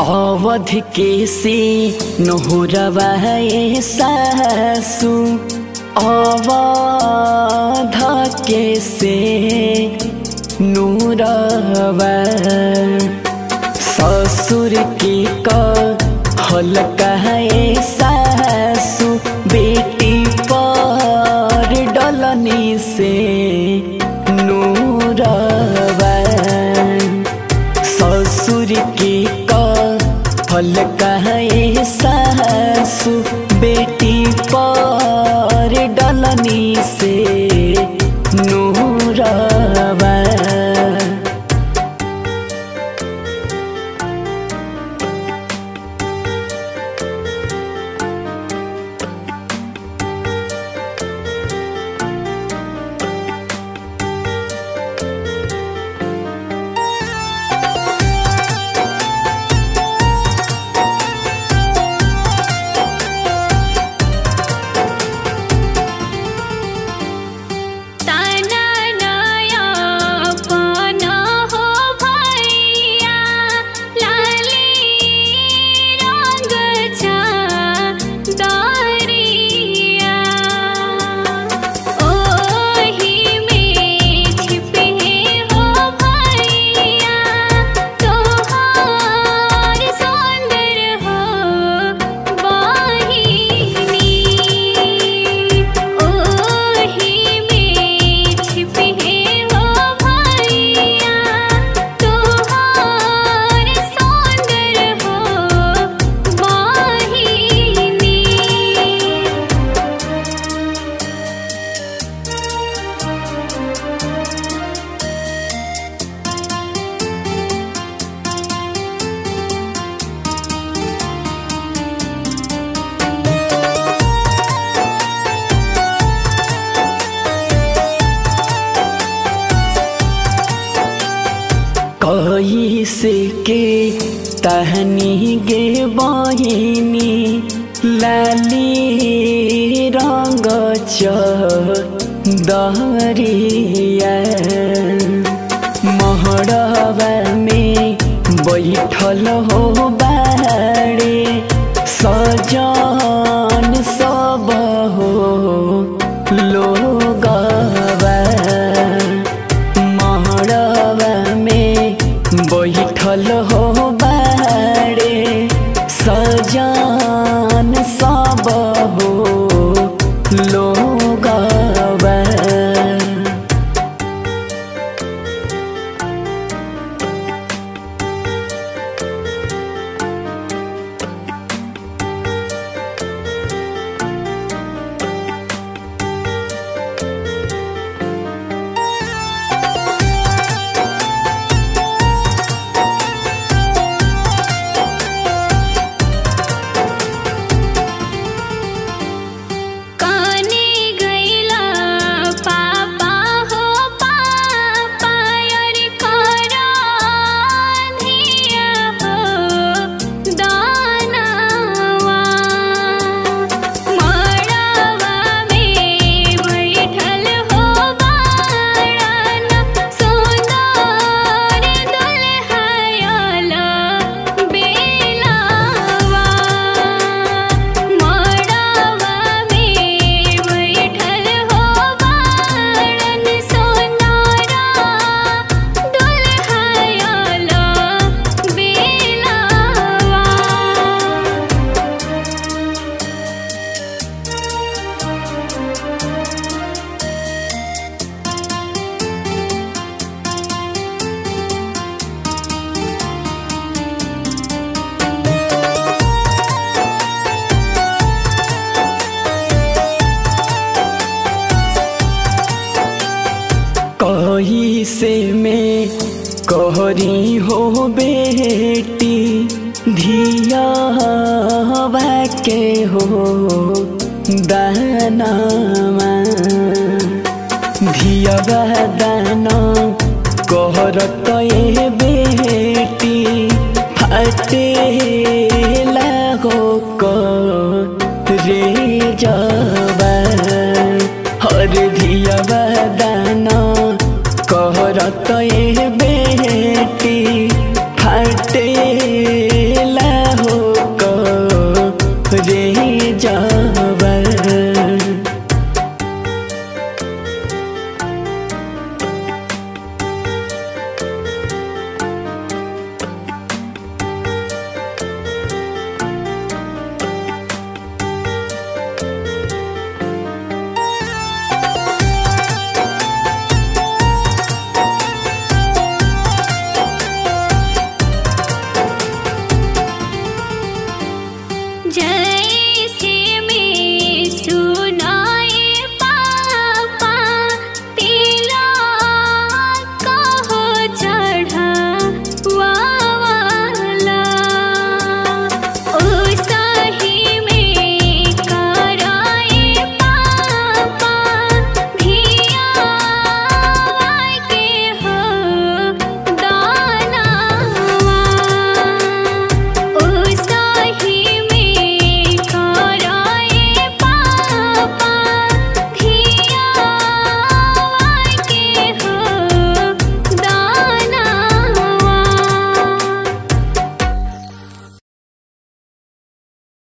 अवध के से नहुरवा सासु अवध के से नूरवा ससुर के कहल कहे सासु बेटी पर डलनी से नूरवा ससुर के कहल कहे सासु बेटी पर डलनी से नूरवा तना नया पाना हो भैया लाली रंग छा दरिया ओही में छिपे हो भैया तोहार सुंदर हो बाहिनी ओही में छिपे हो भैया तोहार सुंदर हो बाहिनी कही से के तहनी गे बहिनी लाली रंग दरिया महड़वा में बैठल हो बाड़े सजन सब हो लोगवा महड़वा में बैठल हो बाड़े सजान सब हो लोगवा काने गैला पापा हो पापा यार करा धिया हो दानवा मड़वा में बैठल हो बाड़न सुंदर दुल्हयला बेलावा मड़वा में बैठल हो बाड़न सोनारा दुल्हयला बेलावा कही से में कहरी हो बेटी धिया के हो दानमा धिया दाना कहरत ए बेटी फटे लागो रे जबा हर धिया दाना कहरत ए